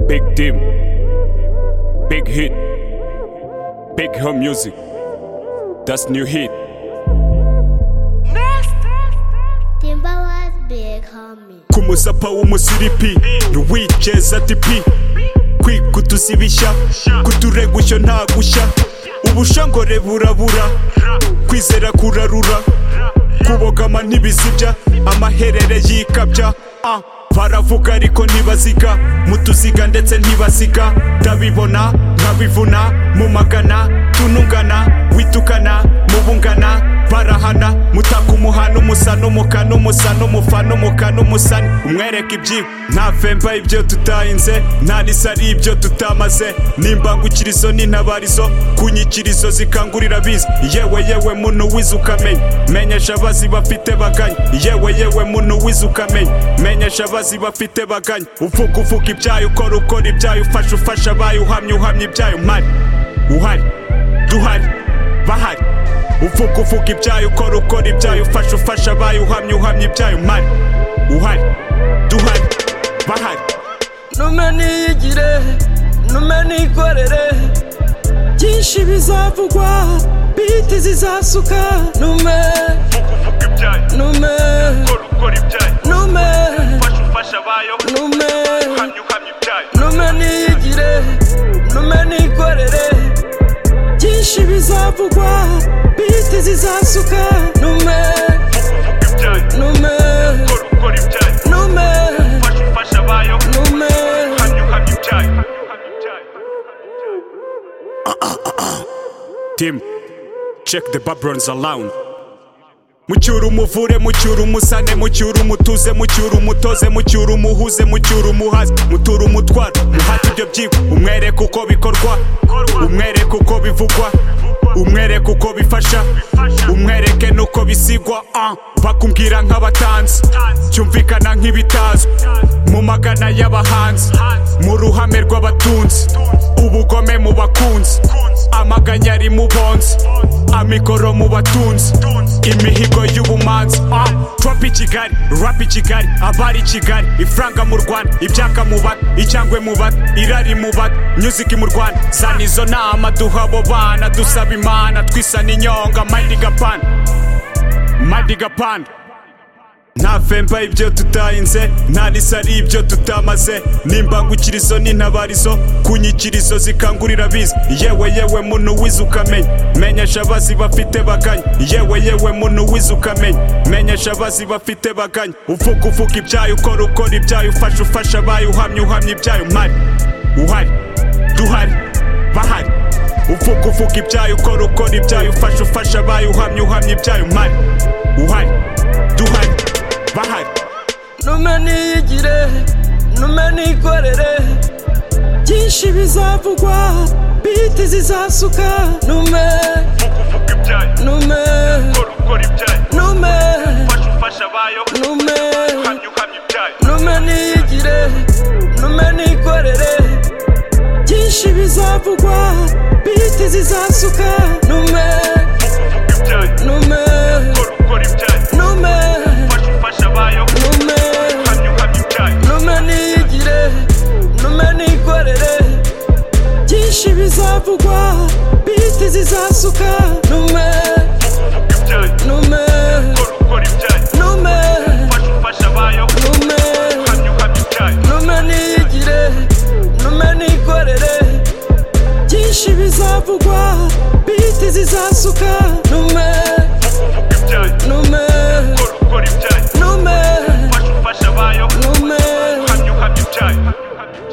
Big Dim, Big Hit, Big Her Music, das New Hit. Timberwolves big homie. Ku musapa w'umusiripi, ntiwiceza ati pi. Kwikutuza ibishya, kuturegushyo nta gushya. Ubushongore burabura, kwizera kurarura. Kubogama ntibizibya, amaherere yikabya. Ah, baravuga ariko ntibaziga, mutuziga ndetse ntibasiga. Ndabibona, nkabivuna, mumagana, tunungana, witukana, mubungana. barahana mutaka umuhano umusana umukana umusana umufana umukana umusana umwereka ibyibo nta femba ibyo tutahinze nta nisa ari ibyo tutamaze n'imbangukirizo n'intabarizo ku nyikirizo zikangurira abizi yewe yewe muntu wize ukamenya menyesha abazi bafite baganya yewe yewe muntu wize ukamenya menyesha abazi bafite baganya uvuga uvuga ibyayo ukora ukora ibyayo ufasha ufasha abayo uhamye uhamye ibyayo mpari uhari duhari bahari uvuga uvuga ibyayo ukora ukora ibyayo ufasha ufasha abayo uhamye uhamye ibyayo mpari uhari duhari bahari ntume niyigire ntume nikorere byinshi bizavugwa biti zizasuka ntume uvuga uvuga ibyayo ntume ukora ukora ibyayo ntume ufasha ufasha abayo ntume uhamye uhamye ibyayo ntume niyigire ntume nikorere byinshi bizavugwa biti zizasuka ntume uvuga ibyayo ntume ukora ukora ibyayo ntume ufasha ufasha abayo ntume uhamye uhamye ibyayo Tim, check the Babrons around. mucyura umuvure mucyura umusane mucyura umutuze mucyura umutoze mucyura umuhuze mucyura umuhaze mutura umutwara muhate ibyo byigwa umwereke uko bikorwa umwereke uko bivugwa umwereke uko bifasha umwereke n'uko bisigwa ah, bakumbwira nk'abatanzi cyumvikana nk'ibitazwi mu magana y'abahanzi mu ruhame rw'abatunzi ubugome mu bakunzi amaganya ari mu bonzi amikoro mu batunzi imihigo y'ubumanzi ah, trump i kigali rap i kigali abari i kigali ifranga mu rwanda ibyaka mu bata icyangwe mu bata irari mu bata music mu rwanda zana izo nama duha abo bana dusaba imana twisana inyonga madi gapana madi gapana nta femba ibyo tutahinze nta nisa ari ibyo tutamaze n'imbangukirizo n'intabarizo ku nyikirizo zikangurira abizi yewe yewe muntu wize ukamenya menyesha abazi bafite baganya yewe yewe muntu wize ukamenya menyesha abazi bafite baganya uvuga uvuga ibyayo ukora ukora ibyayo ufasha ufasha abayo uhamye uhamye ibyayo mpari uhari duhari bahari uvuga uvuga ibyayo ukora ukora ibyayo ufasha ufasha abayo uhamye uhamye ibyayo mpari uhari duhari bahari ntume niyigire ntume nikorere byinshi bizavugwa biti zizasuka ntume uvuga ibyayo ntume ukora ukora ibyayo ntume ufasha ufasha abayo ntume uhamye uhamye ibyayo ntume niyigire ntume nikorere byinshi bizavugwa biti zizasuka ntume uvuga ibyayo ntume ukora ukora ibyayo ntume ufasha ufasha abayo ntume uhamye uhamye ibyayo ntume niyigire ntume nikorere byinshi bizavugwa biti zizasuka ntume uvuga ibyayo ntume ukora ukora ibyayo ntume ufasha ufasha abayo ntume uhamye uhamye ibyayo ntume niyigire ntume nikorere byinshi bizavugwa biti zizasuka ntume uvuga ibyayo ntume ukora ukora ibyayo ntume ufasha ufasha abayo ntume uhamye uhamye ibyayo